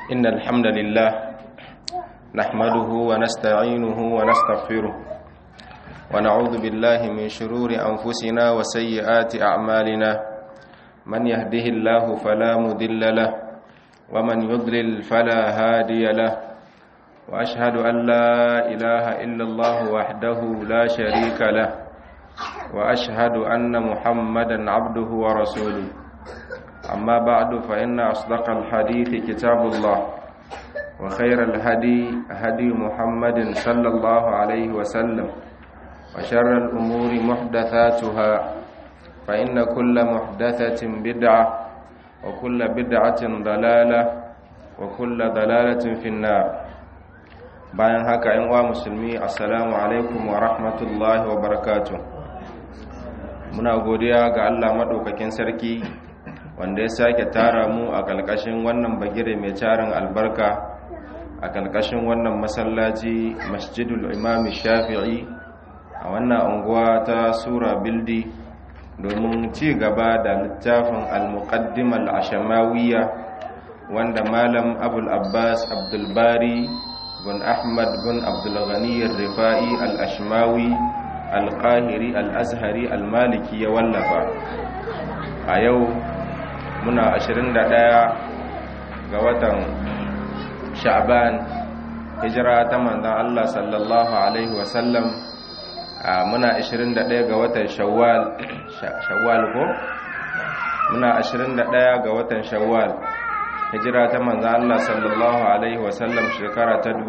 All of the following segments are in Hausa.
إن الحمد لله نحمده ونستعينه ونستغفره ونعوذ بالله من شرور أنفسنا وسيئات أعمالنا من يهده الله فلا مضل له ومن يضلل فلا هادي له وأشهد أن لا إله إلا الله وحده لا شريك له وأشهد أن محمدا عبده ورسوله أما بعد فإن أصدق الحديث كتاب الله وخير الهدي هدي محمد صلى الله عليه وسلم وشر الأمور محدثاتها فإن كل محدثة بدعة وكل بدعة ضلالة وكل ضلالة في النار bayan haka ‘yan uwa musulmi assalamu alaikum wa rahmatullahi wa barakatuh muna godiya ga Allah maɗaukakin sarki wanda ya sake tara mu a ƙalƙashin wannan bagire mai tarin albarka a ƙalƙashin wannan masallaci masjidul imam shafi'i a wannan unguwa ta sura bildi domin ci gaba da littafin al-muqaddim al-ashamawiyya wanda malam abul abbas abdulbari bin ahmad bin abdulghani rifai al-ashmawi al-qahiri al-azhari al-maliki ya wallafa a yau muna 21 ga watan sha'ban hijira ta manzon Allah sallallahu alaihi wasallam muna 21 ga watan shawwal shawwal ko muna 21 ga watan shawwal hijira ta manzon Allah sallallahu alaihi wasallam shekara ta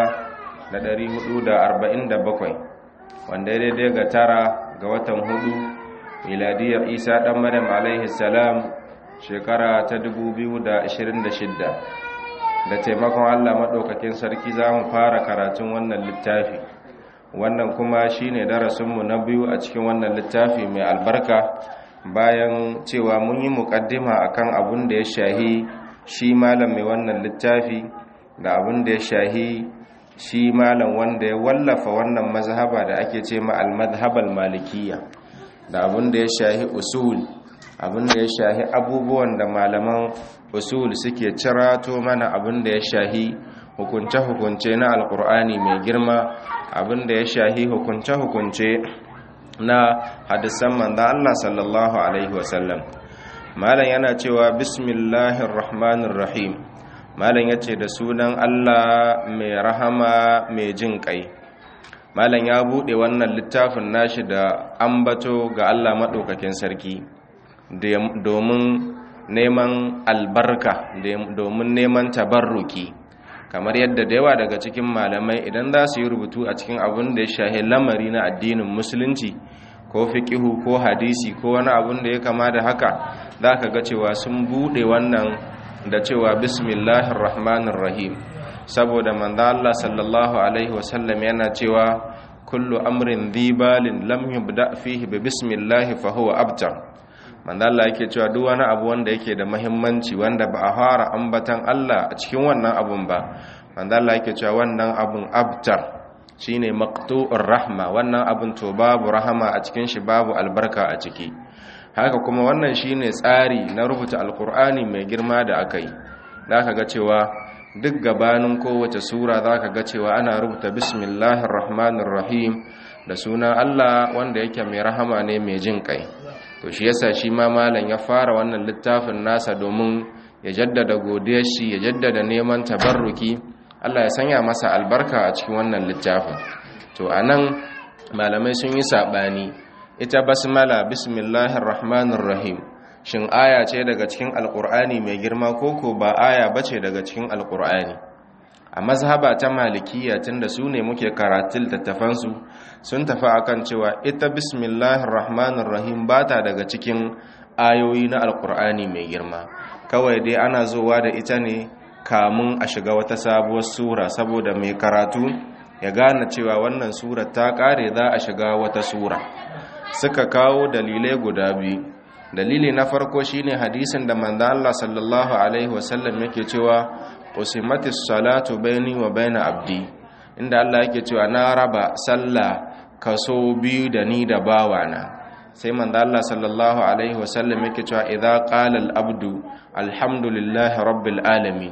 1447 wanda daidai ga tara ga watan hudu miladiyar isa dan maryam alaihi salam shekara ta 2026 da taimakon Allah maɗaukakin sarki za mu fara karatun wannan littafi wannan kuma shi ne darasinmu na biyu a cikin wannan littafi mai albarka bayan cewa mun yi muƙaddima akan abin da ya shahi shi malam mai wannan littafi da abin da ya shahi shi malam wanda ya wallafa wannan mazhaba da ake ce ma al-madhhabal malikiyya da abin da ya shahi usul abin da ya shahi abubuwan da malaman usul suke cirato mana abin da ya shahi hukunce-hukunce na alkur'ani mai girma abin da ya shahi hukunce-hukunce na hadisan manzan Allah sallallahu alaihi wasallam malam yana cewa bismillahir rahmanir rahim malam yace da sunan Allah mai rahama mai jin kai malam ya bude wannan littafin nashi da ambato ga Allah madaukakin sarki domin neman albarka domin neman tabarruki kamar yadda da yawa daga cikin malamai idan za su yi rubutu a cikin abin da ya shahe lamari na addinin musulunci ko fiqihu ko hadisi ko wani abin da ya kama da haka za ka ga cewa sun buɗe wannan da cewa bismillahir rahmanir rahim saboda manzo Allah sallallahu alaihi wasallam yana cewa kullu amrin dhibalin lam yubda fihi bi bismillah fa huwa abtar manzo Allah yake cewa duk wani abu wanda yake da muhimmanci wanda ba a fara ambatan Allah a cikin wannan abun ba manzo Allah yake cewa wannan abun abtar shine maqtu'ur rahma wannan abun to babu rahama a cikin shi babu albarka a ciki haka kuma wannan shine tsari na rubuta alqur'ani mai girma da akai zaka ga cewa duk gabanin kowace sura zaka ga cewa ana rubuta bismillahir rahmanir rahim da sunan Allah wanda yake mai rahama ne mai jin kai to shi yasa shi ma malam ya fara wannan littafin nasa domin ya jaddada godiyar shi ya jaddada neman tabarruki Allah ya sanya masa albarka a cikin wannan littafin to anan malamai sun yi sabani ita basmala bismillahir rahmanir rahim shin aya ce daga cikin alqur'ani mai girma koko ba aya bace daga cikin alqur'ani a mazhaba ta malikiya tunda su ne muke karatun littattafansu sun tafi akan cewa ita bismillahir rahmanir rahim bata daga cikin ayoyi na alkur'ani mai girma kawai dai ana zowa da ita ne kamun a shiga wata sabuwar sura saboda mai karatu ya gane cewa wannan sura ta kare za a shiga wata sura suka kawo dalilai guda biyu dalili na farko shine hadisin da manzo Allah sallallahu alaihi wasallam yake cewa usimatis salatu baini wa baina abdi inda Allah yake cewa na raba sallah kaso biyu da ni da bawana sai manzo Allah sallallahu alaihi wasallam yake cewa idza qala al-abdu alhamdulillahi rabbil alamin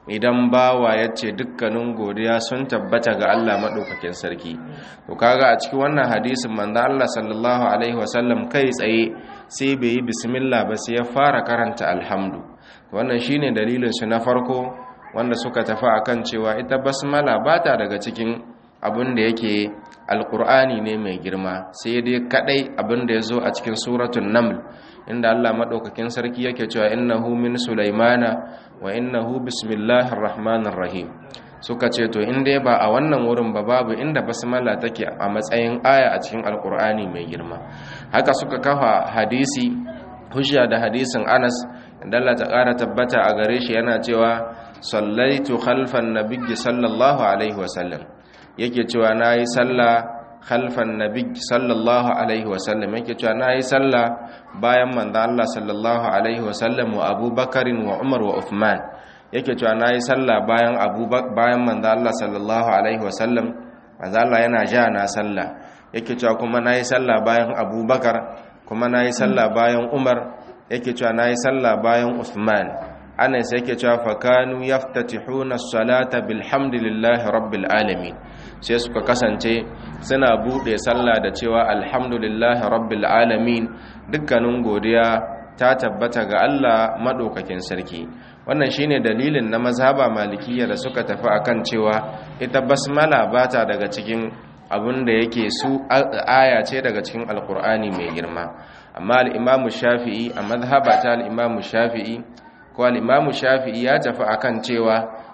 idan bawa ya ce dukkanin godiya sun tabbata ga Allah maɗaukakin sarki to kaga a cikin wannan hadisin manzo Allah sallallahu alaihi wasallam kai tsaye sai bai yi bismillah ba sai ya fara karanta alhamdu wannan shine dalilin su na farko wanda suka tafi akan cewa ita basmala bata daga cikin abin da yake alkur'ani ne mai girma sai dai kadai abin da ya zo a cikin suratun naml inda Allah maɗaukakin sarki yake cewa innahu min sulaimana wa innahu bismillahir rahmanir rahim suka ce to in dai ba a wannan wurin ba babu inda basmala take a matsayin aya a cikin alkur'ani mai girma haka suka kafa hadisi hujja da hadisin Anas inda Allah ta ƙara tabbata a gare shi yana cewa sallaitu khalfan nabiyyi sallallahu alaihi wasallam yake cewa nayi sallah khalfan nabi sallallahu alaihi wasallam yake cewa nayi sallah bayan manzo Allah sallallahu alaihi wasallam wa Abubakar wa Umar wa Uthman yake cewa nayi sallah bayan Abubakar bayan manzo Allah sallallahu alaihi wasallam manzo Allah yana ja na sallah yake cewa kuma nayi sallah bayan Abubakar kuma nayi sallah bayan Umar yake cewa nayi sallah bayan Uthman Anas yake cewa fakanu yaftatihuna as-salata bilhamdillahi rabbil alamin sai suka kasance suna bude sallah da cewa alhamdulillahi rabbil alamin dukkanin godiya ta tabbata ga Allah madaukakin sarki wannan shine dalilin na mazhaba malikiyya da suka tafi akan cewa ita basmala bata daga cikin abin da yake su aya ce daga cikin alkur'ani mai girma amma al-imamu shafi'i a mazhaba ta al-imamu shafi'i ko al-imamu shafi'i ya tafi akan cewa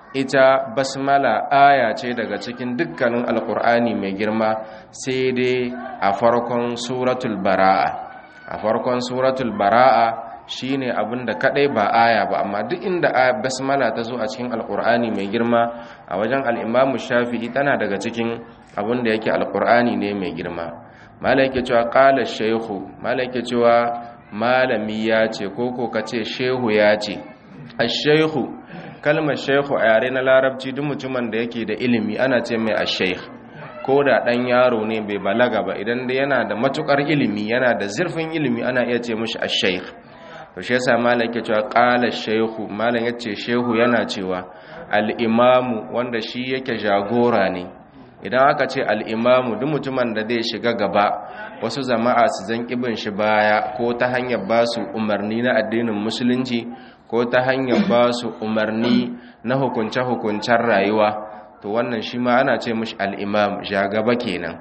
ita basmala aya ce daga cikin dukkanin alkur'ani mai girma sai dai a farkon suratul bara'a a farkon suratul bara'a shine abin da kadai ba aya ba amma duk inda basmala ta zo a cikin alkur'ani mai girma a wajen al'imamu shafi'i tana daga cikin abin da yake alkur'ani ne mai girma malai yake cewa qala shaykhu malai yake cewa malami ya ce ko ko kace shehu ya ce ash-shaykhu kalmar shaykhu a yare na larabci duk mutumin da yake da ilimi ana ce mai ash-shaykh ko da ɗan yaro ne bai balaga ba idan da yana da matukar ilimi yana da zurfin ilimi ana iya ce mishi ash-shaykh to shi yasa malam yake cewa qala shaykhu malam yace shehu yana cewa al-imamu wanda shi yake jagora ne idan aka ce al-imamu duk mutumin da zai shiga gaba wasu jama'a su zan kibin shi baya ko ta hanyar ba su umarni na addinin musulunci ko ta hanyar ba su umarni na hukunce-hukuncen rayuwa to wannan shi ma ana ce mishi al-imam jagaba kenan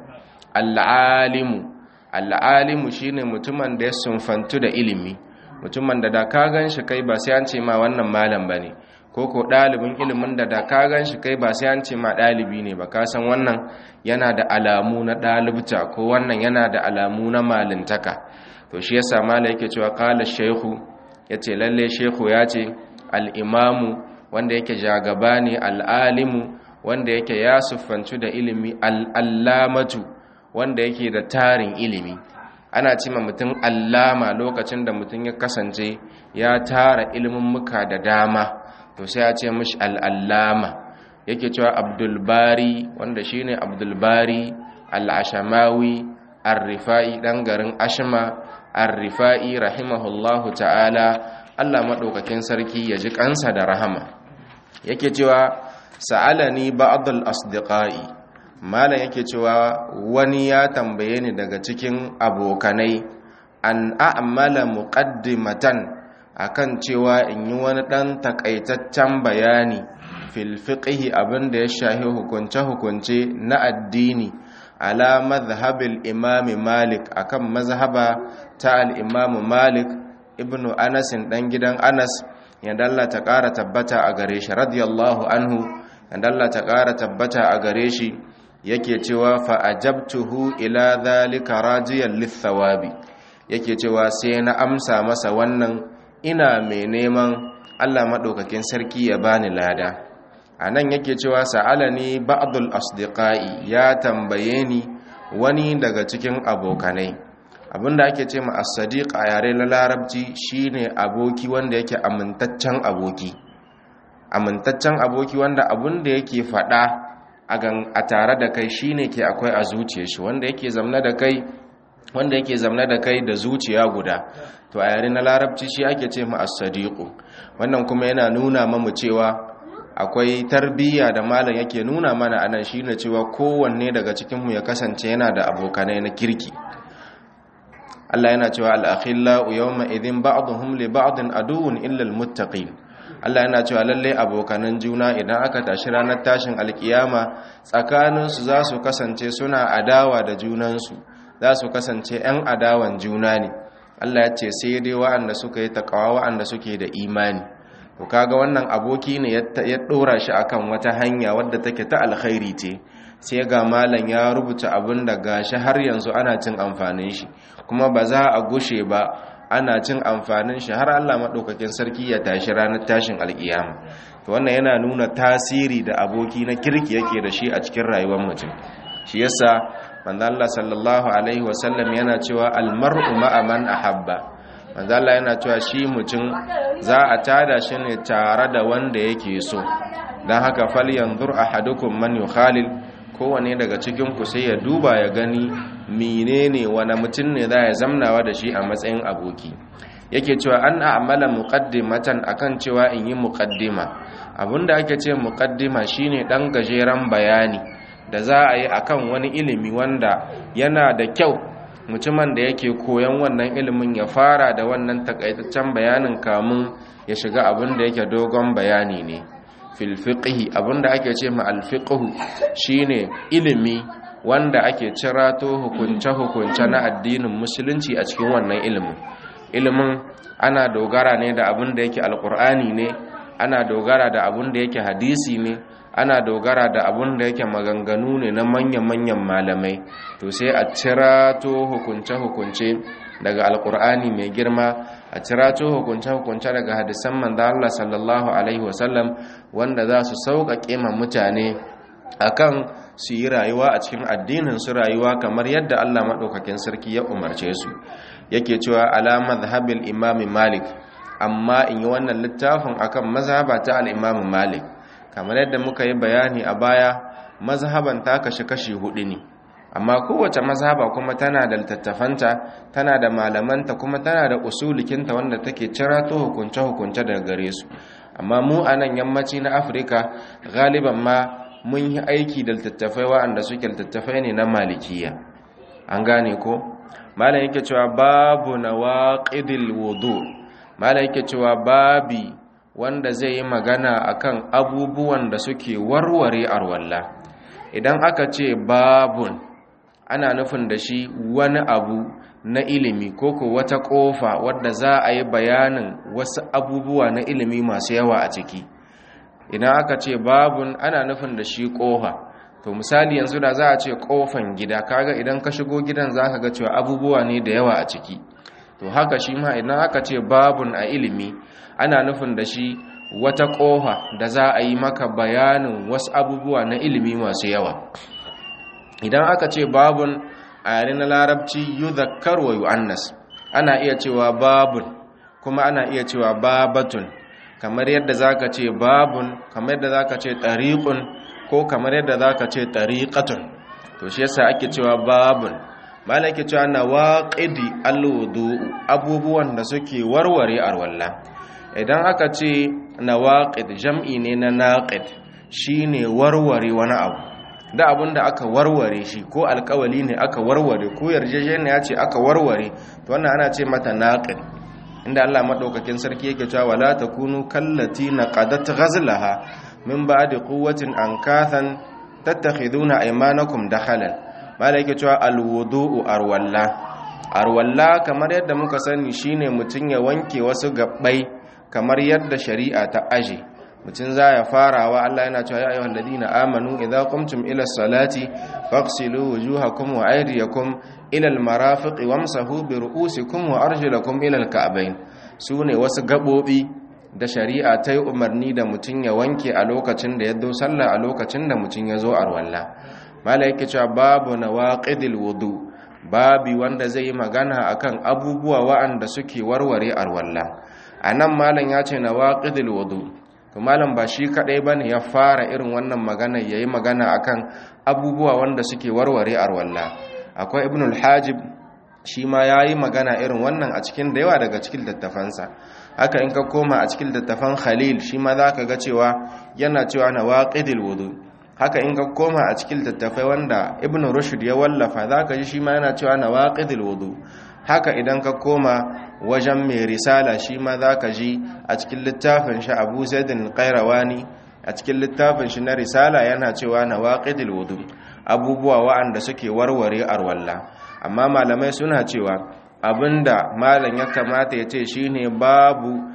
al-alimu al-alimu shine mutumin da ya sunfantu da ilimi mutumin da da ka gan shi kai ba sai an ce ma wannan malam ba ne ko ko ɗalibin ilimin da da ka gan shi kai ba sai an ce ma ɗalibi ne ba ka san wannan yana da alamu na ɗalibta ko wannan yana da alamu na malintaka to shi yasa mala yake cewa kala shehu ya ce lalle shehu ya ce al'imamu wanda yake jagaba ne al'alimu wanda yake ya siffancu da ilimi al'allamatu wanda yake da tarin ilimi ana ce ma mutum allama lokacin da mutum ya kasance ya tara ilimin muka da dama to sai a ce mishi al'allama yake cewa abdulbari wanda shine abdulbari al'ashamawi arrifa'i ɗan garin ashima arrifa'i rahimahullahu ta'ala allah maɗaukakin sarki ya ji ƙansa da rahama yake cewa sa'alani ba'adul asdiqai malam yake cewa wani ya tambaye ni daga cikin abokanai an a'mala muqaddimatan akan cewa in yi wani dan takaitaccen bayani fil fiqhi abinda ya shahi hukunce hukunce na addini ala madhhabil imam malik akan mazhaba ta al imam malik ibnu anas dan gidan anas yanda Allah ta kara tabbata a gare shi radiyallahu anhu yanda Allah ta kara tabbata a gare shi yake cewa fa'ajabtuhu ila zalika rajiyan lithawabi yake cewa sai na amsa masa wannan ina mai neman Allah maɗaukakin sarki ya bani lada a nan yake cewa sa'alani ba'dul asdiqai ya tambaye ni wani daga cikin abokanai abinda ake ce ma as-sadiq a yare na larabci shine aboki wanda yake amintaccen aboki amintaccen aboki wanda abinda yake faɗa a tare da kai shine ke akwai a zuciya shi wanda yake zamna da kai wanda yake zamna da kai da zuciya guda to a yare na larabci shi ake ce mu as-sadiqu wannan kuma yana nuna mamu cewa akwai tarbiyya da malam yake nuna mana anan shine cewa kowanne daga cikinmu ya kasance yana da abokanai na kirki Allah yana cewa al-akhillau yawma idhin ba'dhum li ba'din aduwwun illa al-muttaqin Allah yana cewa lalle abokanan juna idan aka tashi ranar tashin alkiyama tsakaninsu za su kasance suna adawa da junansu za su kasance 'yan adawan juna ne Allah ya ce sai dai wa'anda suka yi takawa wa'anda suke da imani to kaga wannan aboki ne ya dora shi akan wata hanya wadda take ta alkhairi ce sai ga malam ya rubuta abin da gashi har yanzu ana cin amfanin shi kuma ba za a gushe ba ana cin amfanin shi har Allah maɗaukakin sarki ya tashi ranar tashin alƙiyama to wannan yana nuna tasiri da aboki na kirki yake da shi a cikin rayuwar mutum shi yasa manzo Allah sallallahu alaihi wasallam yana cewa almar'u ma'a man ahabba manzo Allah yana cewa shi mutum za a tada shi ne tare da wanda yake so dan haka falyanzur ahadukum man yukhalil kowane daga cikin ku sai ya duba ya gani menene wani mutum ne za ya zamnawa da shi a matsayin aboki yake cewa an a'mala muqaddimatan akan cewa in yi muqaddima abinda ake ce muqaddima shine dan gajeren bayani da za a yi akan wani ilimi wanda yana da kyau mutumin da yake koyon wannan ilimin ya fara da wannan takaitaccen bayanin kamun ya shiga abin da yake dogon bayani ne fil fiqhi abinda ake ce ma al fiqhu shine ilimi wanda ake cirato hukunce hukunce na addinin musulunci a cikin wannan ilimin ilimin ana dogara ne da abin da yake alqur'ani ne ana dogara da abin da yake hadisi ne ana dogara da abin da yake maganganu ne na manya-manyan malamai to sai a cirato hukunce-hukunce daga alkur'ani mai girma a cirato hukunce-hukunce daga hadisan manzo Allah sallallahu alaihi wasallam wanda za su sauƙaƙe ma mutane akan su yi rayuwa a cikin addinin su rayuwa kamar yadda Allah maɗaukakin sarki ya umarce su yake cewa ala madhhabil imam malik amma in yi wannan littafin akan mazhaba ta al-imam malik kamar yadda muka yi bayani a baya mazhaban ta kashi kashi hudu ne amma kowace mazhaba kuma tana da littattafanta tana da malamanta kuma tana da usulikinta wanda take cirato hukunce-hukunce daga gare su amma mu a nan yammaci na afirka galiban ma mun yi aiki da littattafai wa'anda suke littattafai ne na malikiya an gane ko malam yake cewa babu nawaqidil wudu malam yake cewa babi wanda zai yi magana akan abubuwan da suke warware arwalla idan aka ce babun ana nufin da shi wani abu na ilimi ko ko wata kofa wadda za a yi bayanin wasu abubuwa na ilimi masu yawa a ciki idan aka ce babun ana nufin da shi kofa to misali yanzu da za a ce kofan gida kaga idan ka shigo gidan za ka ga cewa abubuwa ne da yawa a ciki to haka shi ma idan aka ce babun a ilimi ana nufin da shi wata ƙofa da za a yi maka bayanin wasu abubuwa na ilimi masu yawa idan aka ce babun a yare na larabci yuzakkar wa yu'annas ana iya cewa babun kuma ana iya cewa babatun kamar yadda zaka ce babun kamar yadda zaka ce tariqun ko kamar yadda zaka ce tariqatun to shi yasa ake cewa babun malaki cewa nawaqidi alwudu abubuwan da suke warware arwalla idan aka ce nawaqid jam'i ne na naqid shine warware wani abu da abin da aka warware shi ko alkawali ne aka warware ko yarjejeniya ce aka warware to wannan ana ce mata naqid inda Allah madaukakin sarki yake cewa wala takunu kallati naqadat ghazlaha min ba'di quwwatin ankathan tattakhiduna aymanakum dakhalan mala yake cewa alwudu'u arwalla arwalla kamar yadda muka sani shine mutun ya wanke wasu gabbai kamar yadda shari'a ta aje mutum za ya farawa Allah yana cewa ya ayyuhal ladina amanu idza qumtum ila salati faghsilu wujuhakum wa aydiyakum ila almarafiq wamsahu bi ru'usikum wa arjulakum ila alka'bayn sune wasu gabobi da shari'a ta yi umarni da mutum ya wanke a lokacin da ya zo sallah a lokacin da mutum ya zo arwalla mala yake cewa babu nawaqidil wudu babi wanda zai yi magana akan abubuwa wa'anda suke warware arwalla anan malam ya ce nawaqidil wudu to malam ba shi kadai bane ya fara irin wannan magana yayi magana akan abubuwa wanda suke warware arwalla akwai ibnul hajib shi ma yayi magana irin wannan a cikin da yawa daga cikin littafansa haka in ka koma a cikin littafan khalil shi ma za ka ga cewa yana cewa na waƙidil wudu haka in ka koma a cikin littafai wanda ibn rushd ya wallafa za ka ji shi ma yana cewa na waƙidil wudu haka idan ka koma wajen mai risala shi ma za ka ji a cikin littafin shi abu zaidin kairawani a cikin littafin shi na risala yana cewa na waƙidil wudu abubuwa wa'anda suke warware arwalla amma malamai suna cewa abinda malam ya kamata ya ce shine babu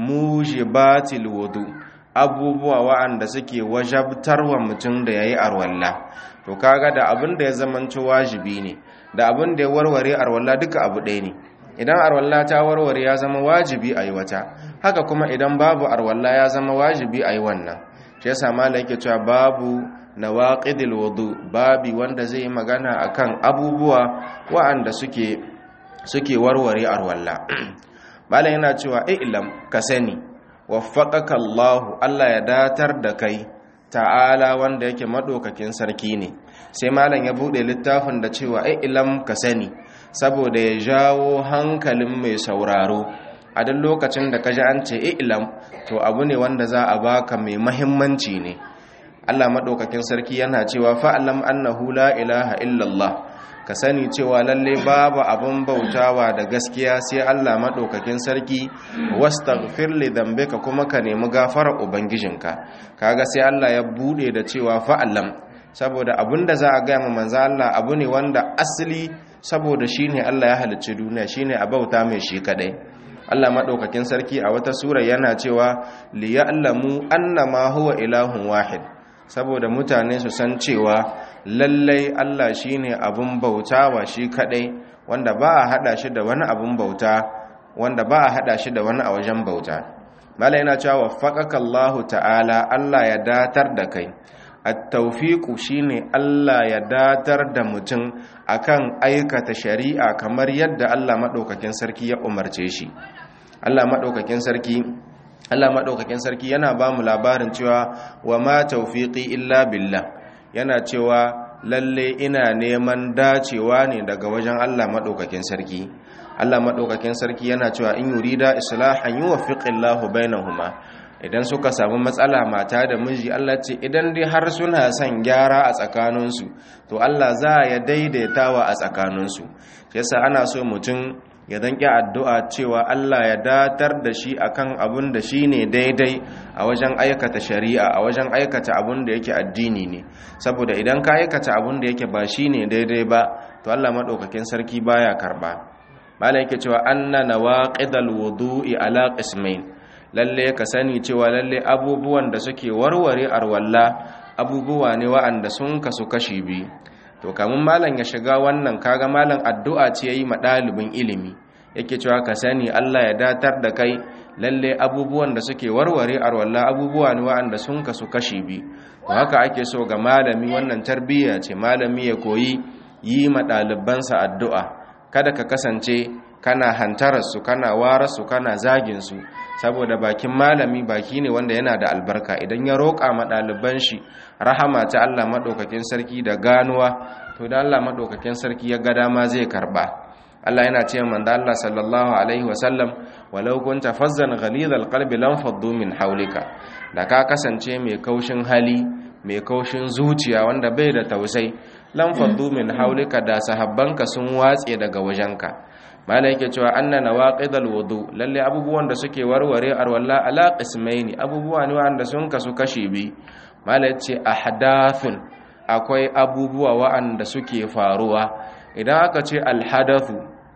mujibatil wudu abubuwa wa'anda suke wajabtarwa mutum da yayi arwalla to kaga da abinda ya zamanci wajibi ne da abinda ya warware arwalla duka abu ɗaya ne idan arwalla ta warware ya zama wajibi a yi wata haka kuma idan babu arwalla ya zama wajibi a yi wannan shi yasa malam yake cewa babu nawaqidil wudu babi wanda zai magana akan abubuwa wa'anda suke suke warware arwalla malam yana cewa ilam ka sani waffaqaka Allah Allah ya datar da kai ta'ala wanda yake madaukakin sarki ne sai malam ya bude littafin da cewa ilam ka sani saboda ya jawo hankalin mai sauraro a duk lokacin da ka ji an ce ilam to abu ne wanda za a baka mai mahimmanci ne Allah maɗaukakin sarki yana cewa fa'alam annahu la ilaha illallah ka sani cewa lalle babu abin bautawa da gaskiya sai Allah maɗaukakin sarki wastaghfir li dhanbika kuma ka nemi gafarar ubangijinka kaga sai Allah ya bude da cewa fa'alam saboda abinda za a ga ma manzo Allah abu ne wanda asali saboda shine Allah ya halicci duniya shine a bauta mai shi kadai Allah maɗaukakin sarki a wata sura yana cewa liya'lamu annama huwa ilahun wahid saboda mutane su san cewa lallai Allah shine abun bautawa shi kadai wanda ba a hada shi da wani abun bauta wanda ba a hada shi da wani a wajen bauta mala yana cewa waffaqaka Allah ta'ala Allah ya datar da kai at-tawfiqu shine Allah ya datar da mutum akan aikata shari'a kamar yadda Allah madaukakin sarki ya umarce shi Allah madaukakin sarki Allah maɗaukakin sarki yana ba mu labarin cewa wa ma taufiqi illa billah yana cewa lalle ina neman dacewa ne daga wajen Allah maɗaukakin sarki Allah maɗaukakin sarki yana cewa in yurida islahan yuwaffiqillahu bainahuma idan suka samu matsala mata da miji Allah ce idan dai har suna son gyara a tsakaninsu to Allah za ya daidaitawa a tsakaninsu yasa ana so mutum ya danƙi addu'a cewa Allah ya datar da shi akan abun da shi ne daidai a wajen aikata shari'a a wajen aikata abun da yake addini ne saboda idan ka aikata abun da yake ba shi ne daidai ba to Allah maɗaukakin sarki baya karɓa mala yake cewa anna nawaqidal wudu'i ala qismain lalle ka sani cewa lalle abubuwan da suke warware arwalla abubuwa ne wa'anda sun kasu kashi biyu to kamun malam ya shiga wannan kaga malam addu'a ce yayi ma dalibin ilimi yake cewa ka sani Allah ya datar da kai lalle abubuwan da suke warware arwalla abubuwa ne wa'anda sun kasu kashi bi to haka ake so ga malami wannan tarbiyya ce malami ya koyi yi ma ɗalibansa addu'a kada ka kasance kana hantararsu kana wararsu kana zaginsu saboda bakin malami baki ne wanda yana da albarka idan ya roƙa ma ɗaliban shi rahama ta Allah maɗaukakin sarki da ganuwa to da Allah maɗaukakin sarki ya ga dama zai karɓa Allah yana ce man da Allah sallallahu alaihi wasallam walau kunta fazzan ghalidhal qalbi lam faddu min hawlika da ka kasance mai kaushin hali mai kaushin zuciya wanda bai da tausai lam faddu min hawlika da sahabbanka sun watse daga wajenka malai yake cewa anna nawaqidal wudu lalle abubuwan da suke warware arwalla ala qismaini abubuwa ne wanda sun kasu kashi bi malai ce ahdathun akwai abubuwa wa'anda suke faruwa idan aka ce alhadathu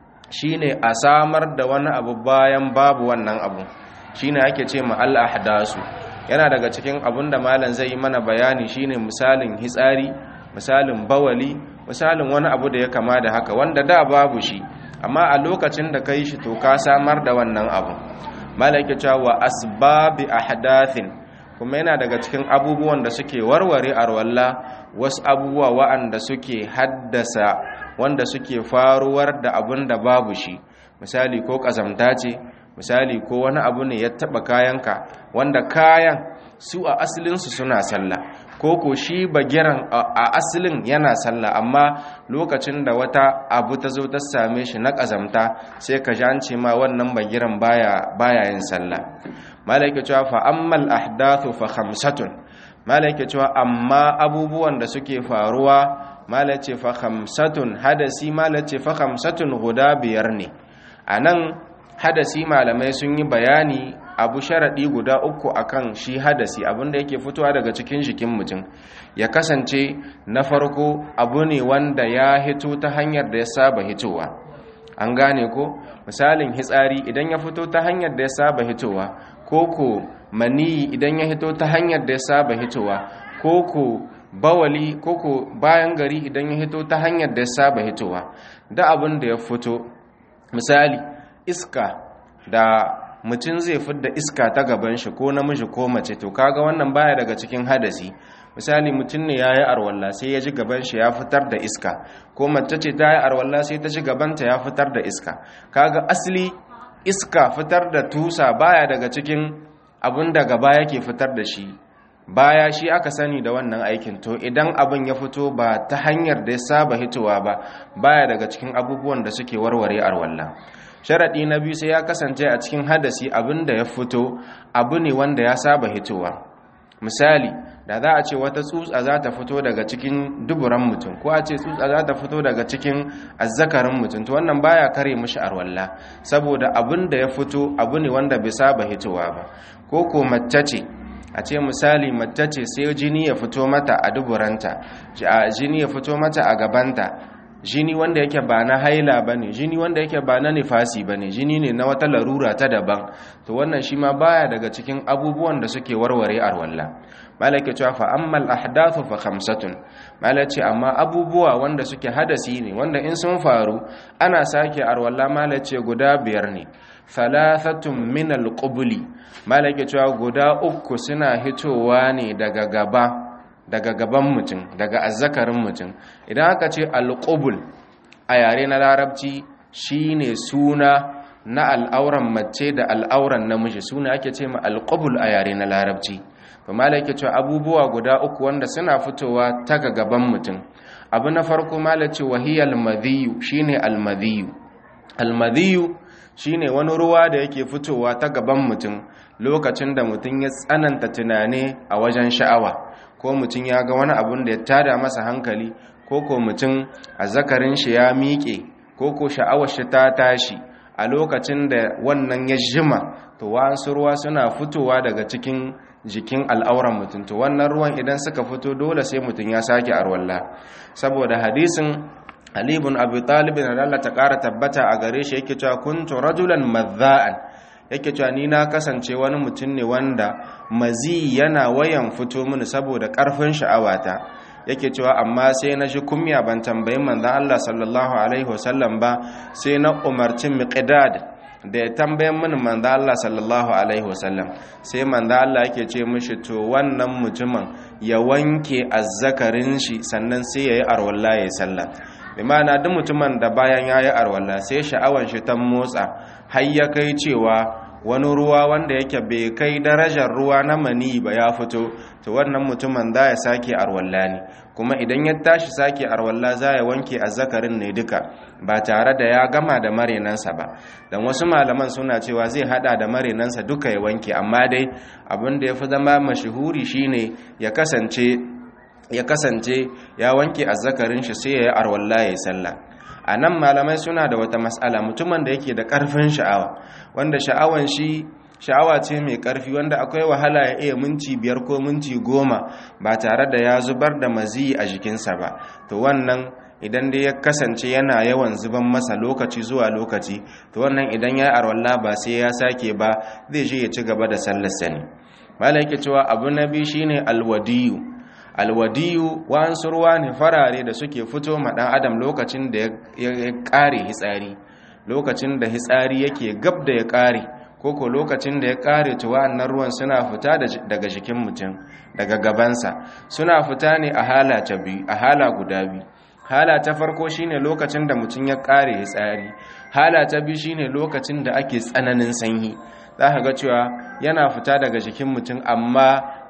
shine a samar da wani abu bayan babu wannan abu shine ake ce ma al-ahdasu yana daga cikin abun da malam zai yi mana bayani shine misalin hitsari misalin bawali misalin wani abu da ya kama da haka wanda da babu shi amma a lokacin da kai shi to ka samar da wannan abu malam yake cewa wa asbabi ahdathin kuma yana daga cikin abubuwan da suke warware arwalla wasu abubuwa wa'anda suke haddasa wanda suke faruwar da abun da babu shi misali ko kazamta ce misali ko wani abu ne ya taba kayanka wanda kayan su a asalinsu suna sallah ko ko shi bagiran a asalin yana sallah amma lokacin da wata abu ta zo ta same shi na ƙazamta sai ka ji ma wannan bagiran baya baya yin sallah malaika cewa fa ammal ahdathu fa khamsatun malaika cewa amma abubuwan da suke faruwa malace fa khamsatun hadasi malace fa khamsatun guda biyar ne anan hadasi malamai sun yi bayani abu sharaɗi guda uku akan shi hadasi abinda yake fitowa daga cikin jikin mutum ya kasance na farko abu ne wanda ya hito ta hanyar da ya saba hitowa an gane ko misalin hitsari idan ya fito ta hanyar da ya saba hitowa koko maniyi idan ya hito ta hanyar da ya saba hitowa koko bawali koko bayan gari idan ya hito ta hanyar da ya saba hitowa da abin da ya fito misali iska da mutum zai fidda iska ta gaban shi ko namiji ko mace to kaga wannan baya daga cikin hadasi misali mutum ne ya yi arwalla sai ya ji gaban shi ya fitar da iska ko mace ce ta yi arwalla sai ta ji gabanta ya fitar da iska kaga asali iska fitar da tusa baya daga cikin abin da gaba yake fitar da shi baya shi aka sani da wannan aikin to idan abin ya fito ba ta hanyar da ya saba hitowa ba baya daga cikin abubuwan da suke warware arwalla sharaɗi na biyu sai ya kasance a cikin hadasi abin da ya fito abu ne wanda ya saba hitowa misali da za a ce wata tsutsa za ta fito daga cikin duburan mutum ko a ce tsutsa za ta fito daga cikin azzakarin mutum to wannan baya kare mishi arwalla saboda abin da ya fito abu ne wanda bai saba hitowa ba ko ko mace ce a ce misali mace ce sai jini ya fito mata a duburanta jini ya fito mata a gabanta jini wanda yake ba na haila ba ne jini wanda yake ba na nifasi ba ne jini ne na wata larura ta daban to wannan shi ma baya daga cikin abubuwan da suke warware arwalla malaka cewa fa ammal ahdathu fa khamsatun malace amma abubuwa wanda suke hadasi ne wanda in sun faru ana sake arwalla malace guda biyar ne thalathatun min alqubli malaka cewa guda uku suna hitowa ne daga gaba daga gaban mutum daga azzakarin mutum idan aka ce alƙubul a yare na larabci shine suna na al'auran mace da al'auran namiji suna ake ce ma alƙubul a yare na larabci to malai ke cewa abubuwa guda uku wanda suna fitowa ta ga gaban mutum abu na farko malai ce wahiyal madhiyu shine almadhiyu almadhiyu shine wani ruwa da yake fitowa ta gaban mutum lokacin da mutum ya tsananta tunani a wajen sha'awa ko mutum ya ga wani abun da ya tada masa hankali ko ko mutum a zakarin shi ya miƙe ko ko sha'awar shi ta tashi a lokacin da wannan ya jima to wa'ansu ruwa suna fitowa daga cikin jikin al'auran mutum to wannan ruwan idan suka fito dole sai mutum ya sake arwalla saboda hadisin Ali ibn Abi Talib da Allah ta ƙara tabbata a gare shi yake cewa kuntu rajulan madha'an yake cewa ni na kasance wani mutum ne wanda mazi yana wayan fito mini saboda ƙarfin sha'awata yake cewa amma sai na ji kumya ban tambayi manzon Allah sallallahu alaihi wasallam ba sai na umarci miqdad da ya tambayan mini manzon Allah sallallahu alaihi wasallam sai manzon Allah yake ce mishi to wannan mutumin ya wanke azzakarin shi sannan sai yayi arwalla ya sallah limana duk mutumin da bayan yayi arwalla sai sha'awan shi ta motsa har ya kai cewa wani ruwa wanda yake bai kai darajar ruwa na mani ba ya fito to wannan mutumin za ya sake arwalla ne kuma idan ya tashi sake arwalla za ya wanke azzakarin ne duka ba tare da ya gama da marenansa ba dan wasu malaman suna cewa zai hada da marenansa duka ya wanke amma dai abin da ya fi zama mashahuri shine ya kasance ya kasance ya wanke azzakarin shi sai ya yi arwalla ya yi sallah a nan malamai suna da wata matsala mutumin da yake da ƙarfin sha'awa wanda sha'awan shi sha'awa ce mai ƙarfi wanda akwai wahala ya iya minti biyar ko minti goma ba tare da ya zubar da maziyi a jikinsa ba to wannan idan dai ya kasance yana yawan zuban masa lokaci zuwa lokaci to wannan idan ya arwalla ba sai ya sake ba zai je ya ci gaba da sallarsa ne malai yake cewa abu na biyu shine alwadiyu alwadiyu wa'ansu ruwa ne farare da suke fito ma ɗan adam lokacin da ya ƙare hitsari lokacin da hitsari yake gab da ya ƙare koko lokacin da ya ƙare to wa'annan ruwan suna fita daga jikin mutum daga gabansa suna fita ne a hala ta biyu a hala guda biyu hala ta farko shine lokacin da mutum ya ƙare hitsari hala ta biyu shine lokacin da ake tsananin sanyi za ka ga cewa yana fita daga jikin mutum amma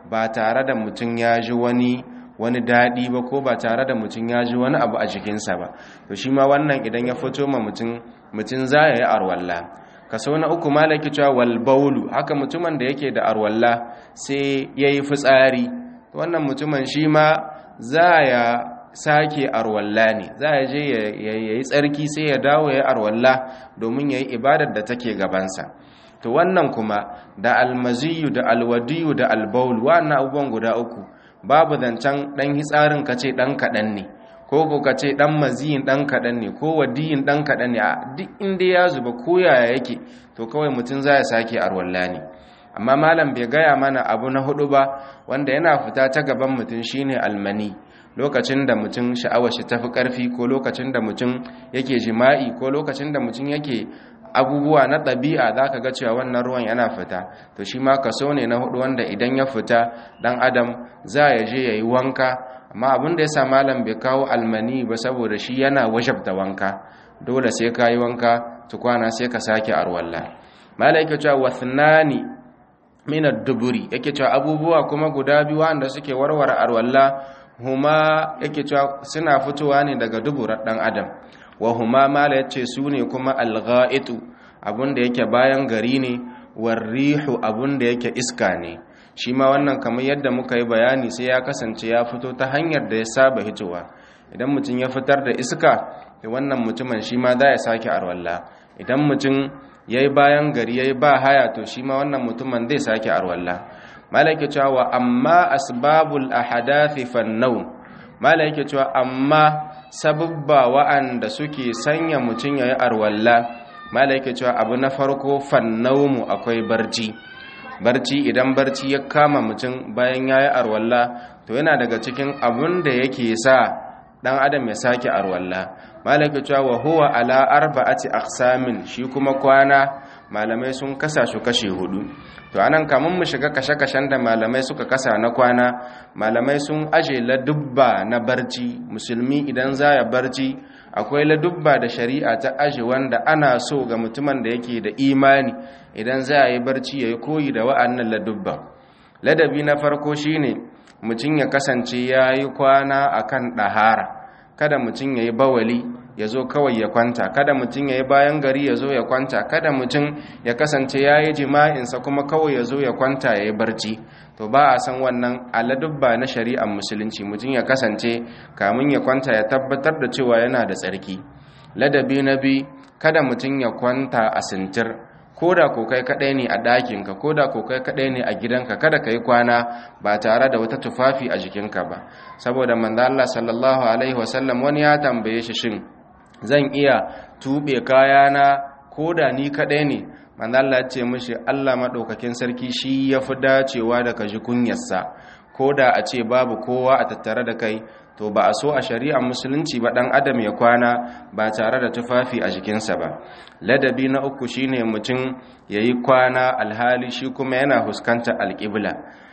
ba tare da mutum ya ji wani wani daɗi ba ko ba tare da mutum ya ji wani abu a jikinsa ba to shi ma wannan idan ya fito ma mutum mutum za ya yi arwalla kaso na uku malaki cewa wal baulu haka mutumin da yake da arwalla sai ya yi fitsari wannan mutumin shi ma za ya sake arwalla ne za ya je ya yi tsarki sai ya dawo ya yi arwalla domin ya yi ibadar da take gabansa to wannan kuma da almaziyu da alwadiyu da albaul wannan abubuwan guda uku babu zancen ɗan hitsarin ka ce ɗan kaɗan ne ko ko ka ce ɗan maziyin ɗan kaɗan ne ko wadiyin ɗan kaɗan ne a duk inda ya zuba ko yaya yake to kawai mutum za ya sake arwalla ne amma malam bai gaya mana abu na hudu ba wanda yana fita ta gaban mutum shine almani lokacin da mutum sha'awar shi tafi karfi ko lokacin da mutum yake jima'i ko lokacin da mutum yake abubuwa na ɗabi'a za ka ga cewa wannan ruwan yana fita to shi ma kaso ne na hudu wanda idan ya fita ɗan adam za ya je ya yi wanka amma abin da ya sa malam bai kawo almani ba saboda shi yana wajabta wanka dole sai ka yi wanka tukwana sai ka sake arwalla malam yake cewa wathnani min ad-duburi yake cewa abubuwa kuma guda biyu wanda suke warware arwalla huma yake cewa suna fitowa ne daga duburar dan adam wa huma mala yace su ne kuma al-gha'itu abunda yake bayan gari ne warrihu abunda yake iska ne shi ma wannan kamar yadda muka yi bayani sai ya kasance ya fito ta hanyar da ya saba hitowa idan mutum ya fitar da iska da wannan mutumin shi ma za ya sake arwalla idan mutum ya yi bayan gari ya yi ba haya to shi ma wannan mutumin zai sake arwalla malaki cewa amma asbabul ahadathi fannau malaki cewa amma sababba wa'anda suke sanya mutum ya yi arwalla malaki cewa abu na farko fannaumu akwai barci barci idan barci ya kama mutum bayan ya yi arwalla to yana daga cikin abun da yake sa dan adam ya sake arwalla malaka cewa wa huwa ala arba'ati aqsamin shi kuma kwana malamai sun kasa shi kashe hudu to anan kamun mu shiga kashe-kashen da malamai suka kasa na kwana malamai sun aje ladubba na barci musulmi idan za ya barci akwai ladubba da shari'a ta aje wanda ana so ga mutumin da yake da imani idan za ya yi barci ya yi koyi da wa'annan ladubba ladabi na farko shine mutum ya kasance ya yi kwana akan ɗahara kada mutum ya yi bawali ya zo kawai ya kwanta kada mutum ya yi bayan gari ya zo ya kwanta kada mutum ya kasance ya yi jima'insa kuma kawai ya zo ya kwanta ya yi barci to ba a san wannan aladubba na shari'ar musulunci mutum ya kasance kamun ya kwanta ya tabbatar da cewa yana da tsarki ladabi na bi kada mutum ya kwanta a sintir ko da ko kai kadai ne a ɗakinka ko da ko kai kadai ne a gidanka kada ka yi kwana ba tare da wata tufafi a jikinka ba saboda manzo Allah sallallahu alaihi wasallam wani ya tambaye shi shin zan iya tube kayana ko da ni kadai ne manzo Allah ya ce mishi Allah madaukakin sarki shi yafi dacewa da ka ji kunyarsa ko da a ce babu kowa a tattare da kai to ba a so a shari'ar musulunci ba dan adam ya kwana ba tare da tufafi a jikinsa ba ladabi na uku shine mutum yayi kwana alhali shi kuma yana huskanta alƙibla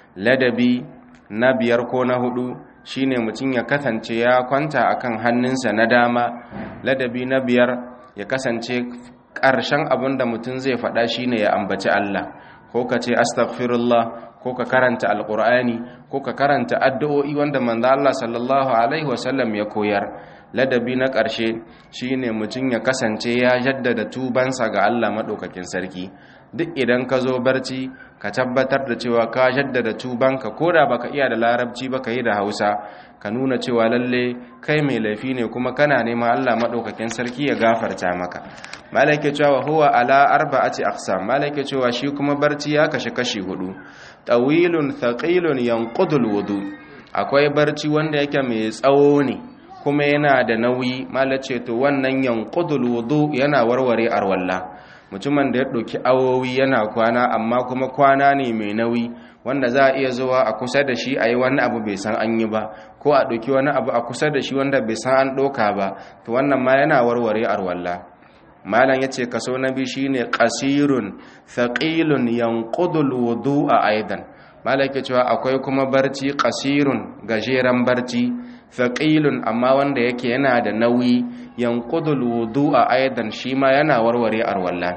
ladabi na biyar ko na hudu shine mutum ya kasance ya kwanta akan hannunsa na dama ladabi na biyar ya kasance ƙarshen abin da mutum zai faɗa shine ya ambaci Allah ko ka ce astaghfirullah ko ka karanta alqur'ani ko ka karanta addu'o'i wanda manzo Allah sallallahu alaihi wasallam ya koyar ladabi na ƙarshe shine mutum ya kasance ya jaddada tubansa ga Allah madaukakin sarki duk idan ka zo barci ka tabbatar da cewa ka jaddada tubanka koda baka iya da larabci baka yi da Hausa ka nuna cewa lalle kai mai laifi ne kuma kana neman Allah madaukakin sarki ya gafarta maka malaka cewa huwa ala arba'ati aqsam malaka cewa shi kuma barci ya kashi kashi hudu tawilun thaqilun yanqudul wudu akwai barci wanda yake mai tsawo ne kuma yana da nauyi malace to wannan yanqudul wudu yana warware arwalla mutumin da ya ɗauki awowi yana kwana amma kuma kwana ne mai nauyi wanda za a iya zuwa a kusa da shi a yi wani abu bai san an yi ba ko a ɗauki wani abu a kusa da shi wanda bai san an ɗauka ba to wannan ma yana warware arwalla malam ya ce kaso na biyu shine ƙasirun thaqilun yanqudul wudu'a aidan malam ke cewa akwai kuma barci ƙasirun gajeren barci thaqilun amma wanda yake yana da nauyi yanqudul wudu'a aidan shi ma yana warware arwalla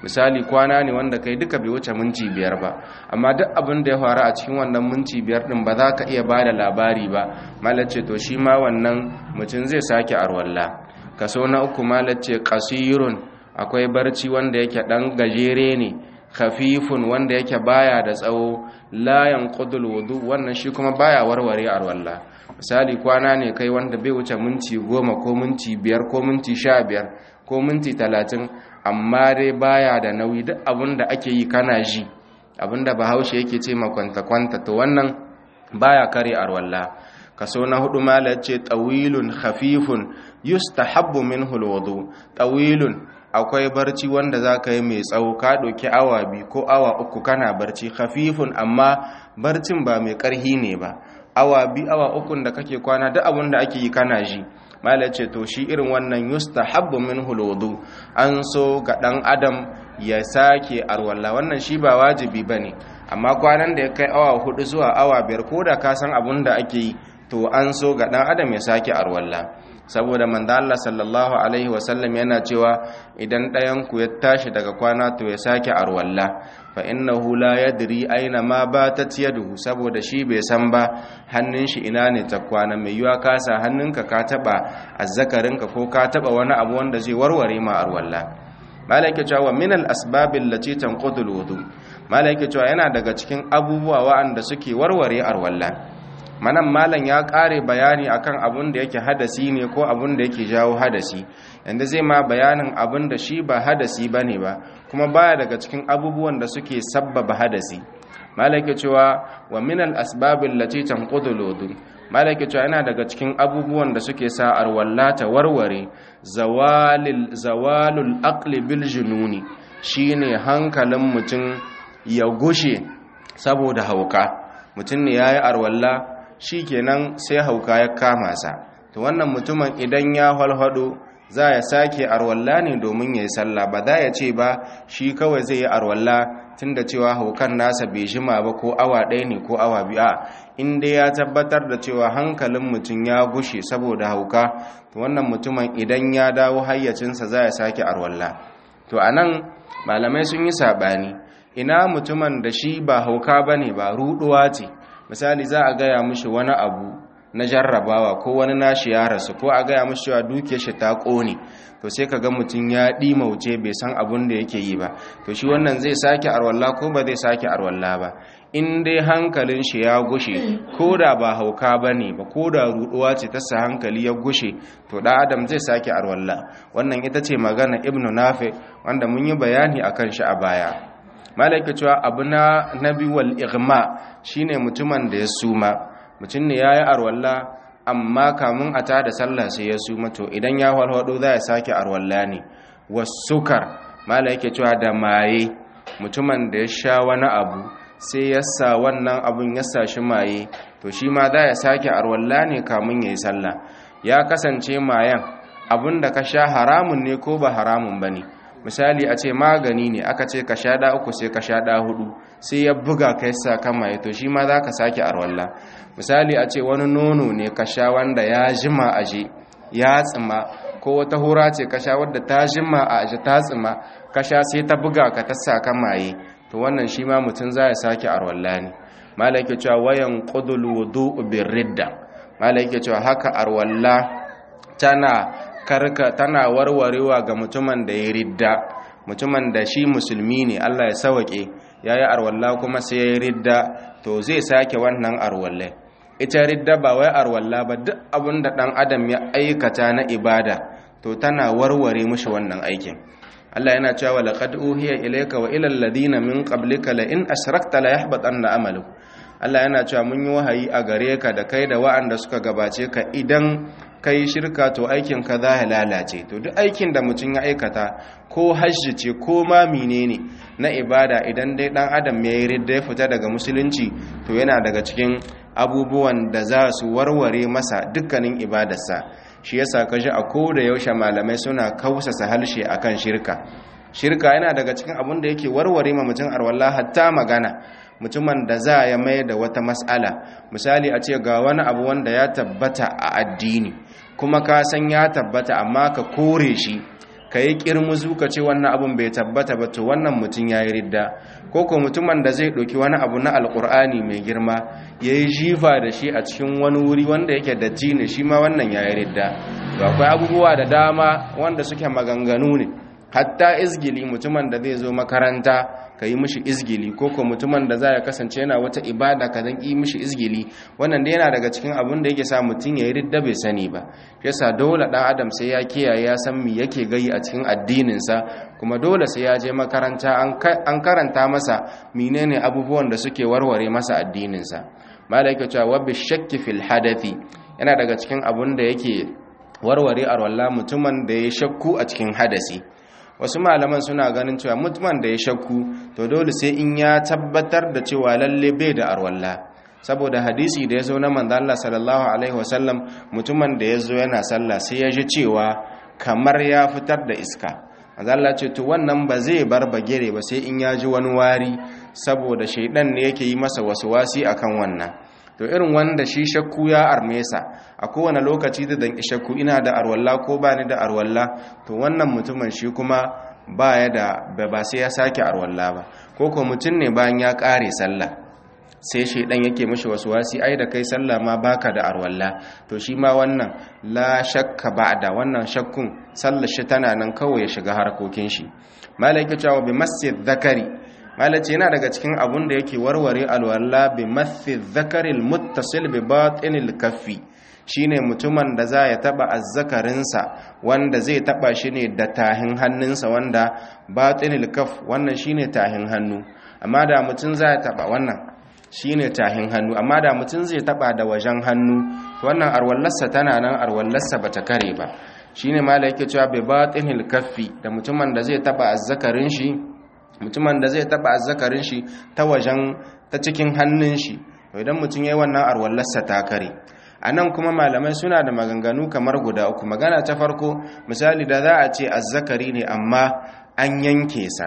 misali kwana ne wanda kai duka bai wuce minti biyar ba amma duk abin da ya faru a cikin wannan minti biyar din ba za ka iya ba da labari ba malace to shi ma wannan mutum zai sake arwalla kaso na uku malace kasirun akwai barci wanda yake dan gajere ne khafifun wanda yake baya da tsawo la yanqudul wudu wannan shi kuma baya warware arwalla misali kwana ne kai wanda bai wuce minti goma ko minti biyar ko minti sha biyar ko minti talatin amma dai baya da nauyi duk abinda ake yi kana ji abinda bahaushe yake ce makwanta-kwanta to wannan baya kare arwalla kaso na hudu malar ce tawilun khafifun yustahabbu minhu alwudu tawilun akwai barci wanda za ka yi mai tsawo ka ɗauki awa biyu ko awa uku kana barci khafifun amma barcin ba mai ƙarhi ne ba awa biyu awa ukun da kake kwana duk abin da ake yi kana ji malar ce to shi irin wannan yustahabbu minhu alwudu an so ga ɗan adam ya sake arwalla wannan shi ba wajibi ba ne amma kwanan da ya kai awa hudu zuwa awa biyar ko da ka san abin da ake yi to an so ga ɗan adam ya sake arwalla saboda manzo Allah sallallahu alaihi wasallam yana cewa idan ɗayan ku ya tashi daga kwana to ya sake arwalla fa innahu la yadri aina ma batat yaduhu saboda shi bai san ba hannun shi ina ne ta kwana mai yiwa ka sa hannunka ka taba azzakarinka ko ka taba wani abu wanda zai warware ma arwalla malaka cewa min al asbab allati tanqudu al wudu malaka cewa yana daga cikin abubuwa wa'anda suke warware arwalla manan malam ya kare bayani akan abun da yake hadasi ne ko abun da yake jawo hadasi yanda zai ma bayanin abun da shi ba hadasi bane ba kuma baya daga cikin abubuwan da suke sabbaba hadasi malaka cewa wa min al asbab allati tanqudu al wudu malaka cewa yana daga cikin abubuwan da suke sa arwallata warware zawalil zawalul aqli bil jununi shine hankalin mutum ya gushe saboda hauka mutum ne yayi arwalla kenan sai hauka ya kama sa to wannan mutumin idan ya halhado za ya sake arwalla ne domin yayi sallah ba za ya ce ba shi kawai zai yi arwalla tunda cewa haukan nasa bai jima ba ko awa ɗaya ne ko awa biyu in dai ya tabbatar da cewa hankalin mutum ya gushe saboda hauka to wannan mutumin idan ya dawo hayyacinsa za ya sake arwalla to anan malamai sun yi sabani ina mutumin da shi ba hauka bane ba ruduwa ce misali za a gaya mishi wani abu na jarrabawa ko wani nashi ya rasu ko a gaya mishi cewa dukiyar shi ta kone to sai ka ga mutum ya ɗimauce bai san abun da yake yi ba to shi wannan zai sake arwalla ko ba zai sake arwalla ba in dai hankalin shi ya gushe ko da ba hauka ba ne ba ko da ruɗuwa ce ta sa hankali ya gushe to ɗan adam zai sake arwalla wannan ita ce magana ibnu nafi wanda mun yi bayani akan shi a baya malaka cewa abu na nabi wal igma shine mutumin da ya suma mutum ne yayi arwalla amma kamun a tada sallah sai ya suma to idan ya walwado za ya sake arwalla ne wasukar malaka cewa da maye mutumin da ya sha wani abu sai ya sa wannan abun ya sa shi maye to shi ma za ya sake arwalla ne kamun yayi sallah ya kasance mayan abun da ka sha haramun ne ko ba haramun bane misali a ce magani ne aka ce ka sha da uku sai ka sha da hudu sai ya buga kai sa kama ya to shi ma za ka sake arwalla misali a ce wani nono ne ka sha wanda ya jima aje ya tsima ko wata hura ce ka sha wadda ta jima a aje ta tsima ka sha sai ta buga ka ta sa kamaye to wannan shi ma mutum za ya sake arwalla ne malaka cewa wayan qudul wudu bir ridda malaka cewa haka arwalla tana karka tana warwarewa ga mutumin da ya ridda mutumin da shi musulmi ne Allah ya sawake yayi arwalla kuma sai ya ridda to zai sake wannan arwalle ita ridda ba wai arwalla ba duk abin da dan adam ya aikata na ibada to tana warware mishi wannan aikin Allah yana cewa laqad uhiya ilayka wa ila alladhina min qablika la in ashrakta la yahbatanna amaluka Allah yana cewa mun yi wahayi a gare ka da kai da wa'anda suka gabace ka idan kai shirka to aikin ka za ya lalace to duk aikin da mutum ya aikata ko hajji ce ko ma menene na ibada idan dai dan adam ya yi ridda ya fita daga musulunci to yana daga cikin abubuwan da za su warware masa dukkanin ibadarsa shi yasa kaji a ko da yaushe malamai suna kausasa halshe akan shirka shirka yana daga cikin abun da yake warware ma mutum arwallah hatta magana mutumin da za ya mai da wata mas'ala misali a ce ga wani abu wanda ya tabbata a addini kuma ka san ya tabbata amma ka kore shi ka yi kirmuzu ka ce wannan abun bai tabbata ba to wannan mutum ya yi ridda ko ko mutumin da zai ɗauki wani abu na alƙur'ani mai girma ya yi jifa da shi a cikin wani wuri wanda yake datti ne shi ma wannan ya yi ridda to akwai abubuwa da dama wanda suke maganganu ne hatta izgili mutumin da zai zo makaranta ka yi mishi izgili ko ko mutumin da za ya kasance yana wata ibada ka zan yi mishi izgili wannan da yana daga cikin abin da yake sa mutum ya yi ridda bai sani ba yasa dole ɗan adam sai ya kiyaye ya san me yake gayi a cikin addininsa kuma dole sai ya je makaranta an karanta masa menene abubuwan da suke warware masa addininsa malaika cewa wa bishakki fil hadathi yana daga cikin abin da yake warware arwalla mutumin da ya shakku a cikin hadasi wasu malaman suna ganin cewa mutumin da ya shakku to dole sai in ya tabbatar da cewa lalle bai da arwalla saboda hadisi da ya zo na manzo Allah sallallahu alaihi wasallam mutumin da ya zo yana sallah sai ya ji cewa kamar ya fitar da iska manzo Allah ce to wannan ba zai bar bagire ba sai in ya ji wani wari saboda shaidan ne yake yi masa waswasi akan wannan to irin wanda shi shakku ya armesa a kowane lokaci da dan shakku ina da arwalla ko ba ni da arwalla to wannan mutumin shi kuma ba ya da ba sai ya sake arwalla ba ko ko mutum ne bayan ya kare sallah sai shaidan yake mishi wasu wasi ai da kai sallah ma baka da arwalla to shi ma wannan la shakka ba'da wannan shakkun sallar shi tana nan kawai ya shiga harkokin shi malaika cewa bi masjid zakari malace yana daga cikin abun da yake warware alwala bi masjid zakaril muttasil bi batinil kaffi shine mutumin da za ya taba azzakarinsa wanda zai taba shi ne da tahin hannunsa wanda batinil kaf wannan shine tahin hannu amma da mutum za ya taba wannan shine tahin hannu amma da mutum zai taba da wajen hannu to wannan arwallarsa tana nan arwallarsa bata kare ba shine mala yake cewa bai batinil kaffi da mutumin da zai taba azzakarin shi mutumin da zai taba azzakarin shi ta wajen ta cikin hannun shi to idan mutum yayi wannan arwallarsa ta kare anan kuma malamai suna da maganganu kamar guda uku magana ta farko misali da za a ce azzakari ne amma an yanke sa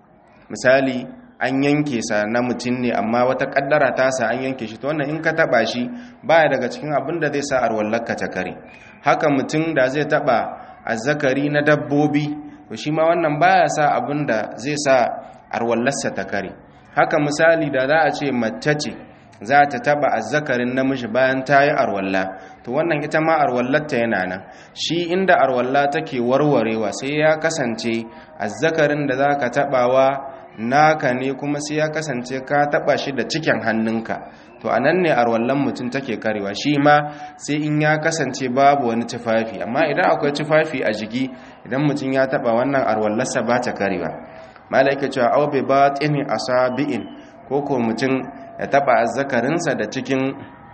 misali an yanke sa na mutum ne amma wata kaddara ta sa an yanke shi to wannan in ka taba shi baya daga cikin abin da zai sa arwallarka ta kare haka mutum da zai taba azzakari na dabbobi to shi ma wannan baya sa abin da zai sa arwallarsa ta kare haka misali da za a ce mace ce za ta taba azzakarin namiji bayan ta yi arwalla to wannan ita ma arwallarta yana nan shi inda arwalla take warwarewa sai ya kasance azzakarin da za ka tabawa naka ne kuma sai ya kasance ka taba shi da cikin hannunka to anan ne arwallan mutum take karewa shi ma sai in ya kasance babu wani tufafi amma idan akwai tufafi a jiki idan mutum ya taba wannan arwallarsa ba ta karewa malaika cewa aw bi batini asabi'in ko ko mutum ya taba azzakarinsa da cikin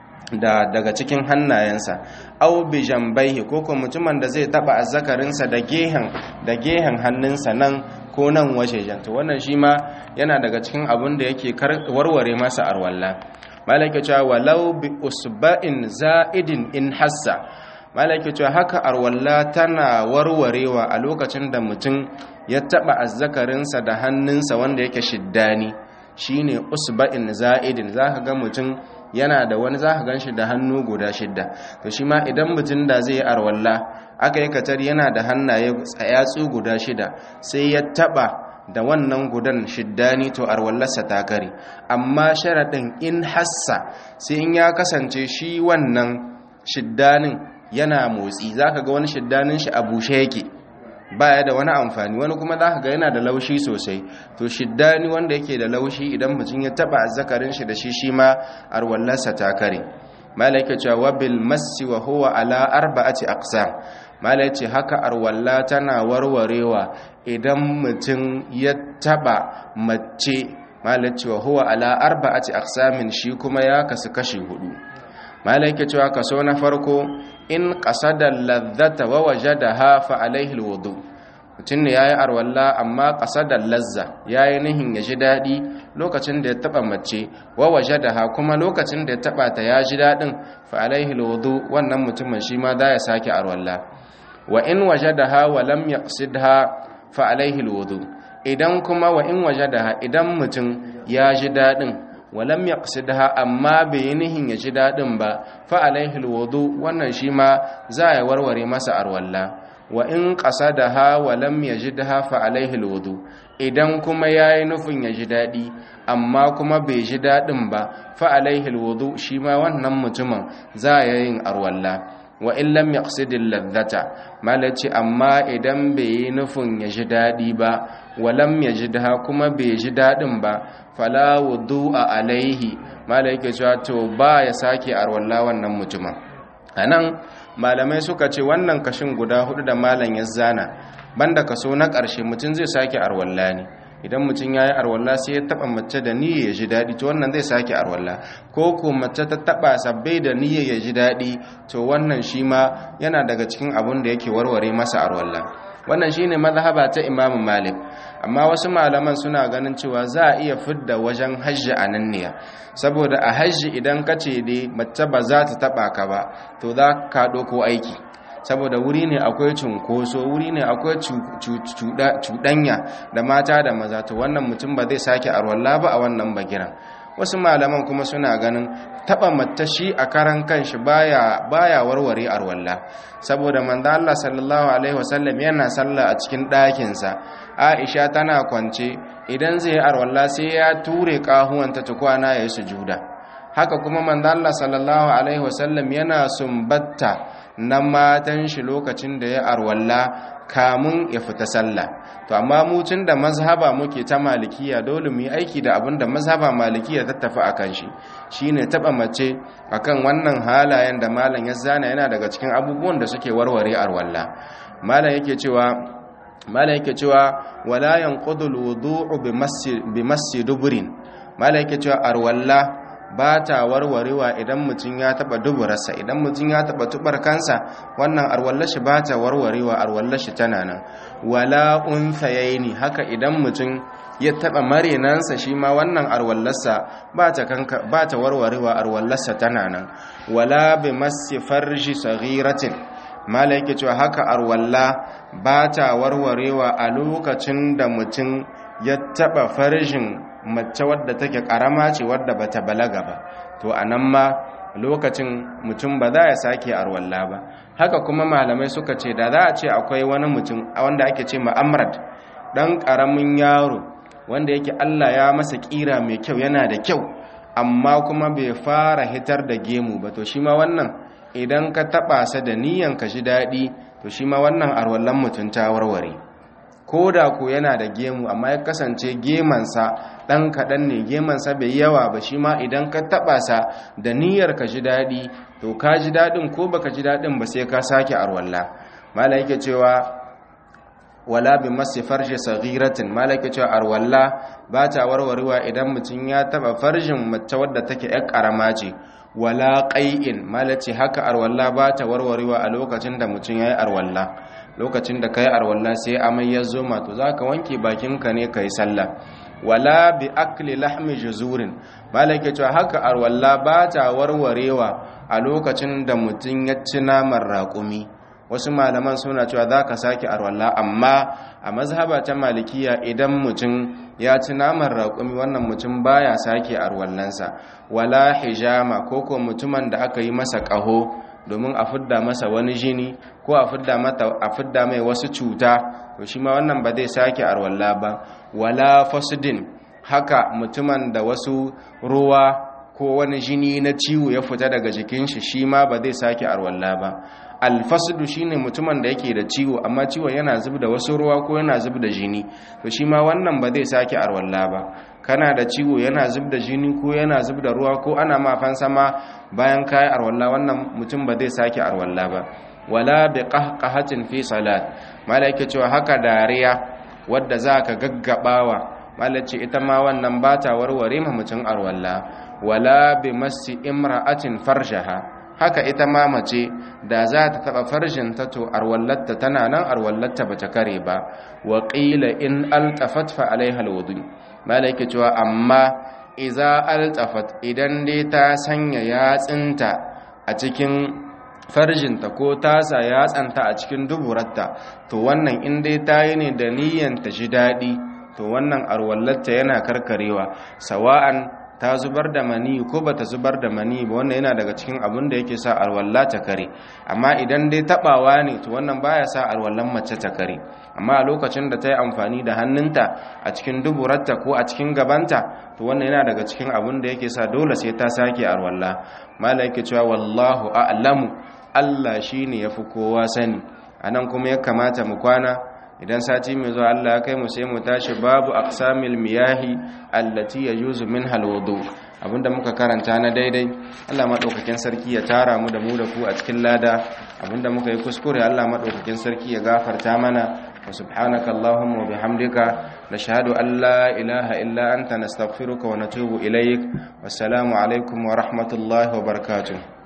da daga cikin hannayensa aw bi jambaihi ko ko mutumin da zai taba azzakarinsa da gehen da gehen hannunsa nan ko nan wajejen to wannan shi ma yana daga cikin abin da yake warware masa arwalla malaka cewa walau bi usba'in za'idin in hassa malaka cewa haka arwalla tana warwarewa a lokacin da mutum ya taba azzakarinsa da hannunsa wanda yake shiddani shine usba'in za'idin zaka ga mutum yana da wani zaka ganshi da hannu guda shidda to shi ma idan mutum da zai yi arwalla aka yi katar yana da hannaye tsayatsu guda shida sai ya taba da wannan gudan shiddani to arwallarsa ta kare amma sharaɗin in hassa sai in ya kasance shi wannan shiddanin yana motsi zaka ga wani shiddanin shi a bushe yake baya da wani amfani wani kuma zaka ga yana da laushi sosai to shiddani wanda yake da laushi idan mutum ya taba azzakarin shi da shi shi ma arwallarsa ta kare malaika cewa wabil massi wa huwa ala arba'ati aqsam malai ce haka arwalla tana warwarewa idan mutum ya taba mace malai cewa huwa ala arba'ati aqsamin shi kuma ya kasu kashi hudu malai ke cewa kaso na farko in qasada ladhata wa wajadaha fa alaihi alwudu mutum ne yayi arwalla amma qasada lazza yayi nihin ya ji dadi lokacin da ya taba mace wa wajadaha kuma lokacin da ya taba ta ya ji dadin fa alaihi alwudu wannan mutumin shi ma da ya sake arwalla wa in wajadaha wa lam yaqsidha fa alaihi alwudu idan kuma wa in wajadaha idan mutum ya ji dadin wa lam yaqsidha amma bai nihin ya ji dadin ba fa alaihi alwudu wannan shi ma za ya warware masa arwalla wa in qasadaha wa lam yajidha fa alaihi alwudu idan kuma yayi nufin ya ji dadi amma kuma bai ji dadin ba fa alaihi alwudu shi ma wannan mutumin za ya yin arwalla wa in lam yaqsidil ladhata malaci amma idan bai yi nufin ya ji dadi ba wa lam yajidha kuma bai ji dadin ba fala wudu'a alaihi malaike cewa to ba ya sake arwalla wannan mutumin anan malamai suka ce wannan kashin guda hudu da malam ya zana banda kaso na ƙarshe mutum zai sake arwalla ne idan mutum ya yi arwalla sai ya taba mace da niyya ya ji daɗi to wannan zai sake arwalla ko ko mace ta taba sabbai da niyya ya ji daɗi to wannan shi ma yana daga cikin abun da yake warware masa arwalla wannan shine mazhaba ta Imam Malik amma wasu malaman suna ganin cewa za a iya fidda wajen hajji a nan ne saboda a hajji idan ka ce dai mace ba za ta taba ka ba to za ka ɗauko aiki saboda wuri ne akwai cunkoso wuri ne akwai cuɗanya da mata da maza to wannan mutum ba zai sake arwalla ba a wannan bagiran wasu malaman kuma suna ganin taba matashi a karan kanshi baya baya warware arwalla saboda manzo Allah sallallahu alaihi wasallam yana sallah a cikin ɗakin sa Aisha tana kwance idan zai arwalla sai ya ture kahuwanta tukwana yayin sujuda haka kuma manzo Allah sallallahu alaihi wasallam yana sumbatta na matan shi lokacin da ya arwalla kamun ya fita sallah to amma mu tun da mazhaba muke ta malikiya dole mu yi aiki da abin da mazhaba malikiya ta tafi akan shi shine taba mace akan wannan halayen da malam ya zana yana daga cikin abubuwan da suke warware arwalla malam yake cewa malam yake cewa wala yanqudul wudu'u bi masjid dubrin malam yake cewa arwalla ba ta warwarewa idan mutum ya taba duburarsa idan mutum ya taba tubar kansa wannan arwallashi ba ta warwarewa arwallashi tana nan wala unsayaini haka idan mutum ya taba marenansa shi ma wannan arwallarsa ba ta kanka ba ta warwarewa arwallarsa tana nan wala bi massi farji saghiratin malaike cewa haka arwalla ba ta warwarewa a lokacin da mutum ya taba farjin mace wadda take karama ce wadda bata balaga ba to anan ma lokacin mutum ba za ya sake arwalla ba haka kuma malamai suka ce da za a ce akwai wani mutum wanda ake ce ma'amrad dan karamin yaro wanda yake Allah ya masa kira mai kyau yana da kyau amma kuma bai fara hitar da gemu ba to shi ma wannan idan ka taba sa da niyan ka ji dadi to shi ma wannan arwallan mutum ta warware ko da ko yana da gemu amma ya kasance gemansa ɗan kaɗan ne gemansa bai yawa ba shi ma idan ka taɓa sa da niyyar ka ji daɗi to ka ji daɗin ko baka ji daɗin ba sai ka sake arwalla mala yake cewa wala bi masi farji saghiratin mala yake cewa arwalla ba ta warwarewa idan mutum ya taɓa farjin mace wadda take ƴar ƙarama ce wala qai'in mala ce haka arwalla ba ta warwarewa a lokacin da mutum ya yi arwalla lokacin da ka yi arwalla sai amai ya zo to za ka wanke bakinka ne ka yi sallah wala bi akli lahmi juzurin malaka cewa haka arwalla ba ta warwarewa a lokacin da mutum ya ci naman raƙumi wasu malaman suna cewa za ka sake arwalla amma a mazhaba ta malikiya idan mutum ya ci naman raƙumi wannan mutum baya sake arwallansa wala hijama ko ko mutumin da aka yi masa ƙaho domin a fidda masa wani jini ko a fidda mata a fidda mai wasu cuta to shi ma wannan ba zai sake arwalla ba wala fasudin haka mutumin da wasu ruwa ko wani jini na ciwo ya fita daga jikin shi shi ma ba zai sake arwalla ba alfasdu shine mutumin da yake da ciwo amma ciwon yana zub da wasu ruwa ko yana zub da jini to shi ma wannan ba zai sake arwalla ba kana da ciwo yana zub da jini ko yana zub da ruwa ko ana mafan sama bayan kayi arwalla wannan mutum ba zai sake arwalla ba wala bi qahqahatin fi salat malaka cewa haka dariya wadda zaka gaggabawa malace ita ma wannan bata warware ma mutum arwalla wala bi massi imra'atin farjaha haka ita ma mace da za ta taba farjin ta to arwallatta tana nan arwallatta bata kare ba wa qila in altafat fa alaiha alwudu malaika cewa amma iza altafat idan dai ta sanya yatsinta a cikin farjinta ko tasa yatsanta a cikin duburarta to wannan in dai ta yi ne da niyyan ta ji daɗi to wannan arwallatta yana karkarewa sawa'an ta zubar da mani ko bata zubar da mani ba wannan yana daga cikin abin da yake sa alwalla ta kare amma idan dai tabawa ne to wannan baya sa alwallan mace ta kare amma a lokacin da ta yi amfani da hannunta a cikin duburarta ko a cikin gabanta to wannan yana daga cikin abin da yake sa dole sai ta sake alwalla mala yake cewa wallahu a'lamu Allah shine yafi kowa sani anan kuma ya kamata mu kwana idan sati mai zuwa Allah ya kai mu sai mu tashi babu aqsamil miyahi allati yajuzu minha alwudu abinda muka karanta na daidai Allah madaukakin sarki ya tara mu da mu da ku a cikin lada abinda muka yi kuskure Allah madaukakin sarki ya gafarta mana wa subhanaka allahumma wa bihamdika nashhadu an la ilaha illa anta nastaghfiruka wa natubu ilaik wassalamu alaikum wa rahmatullahi wa barakatuh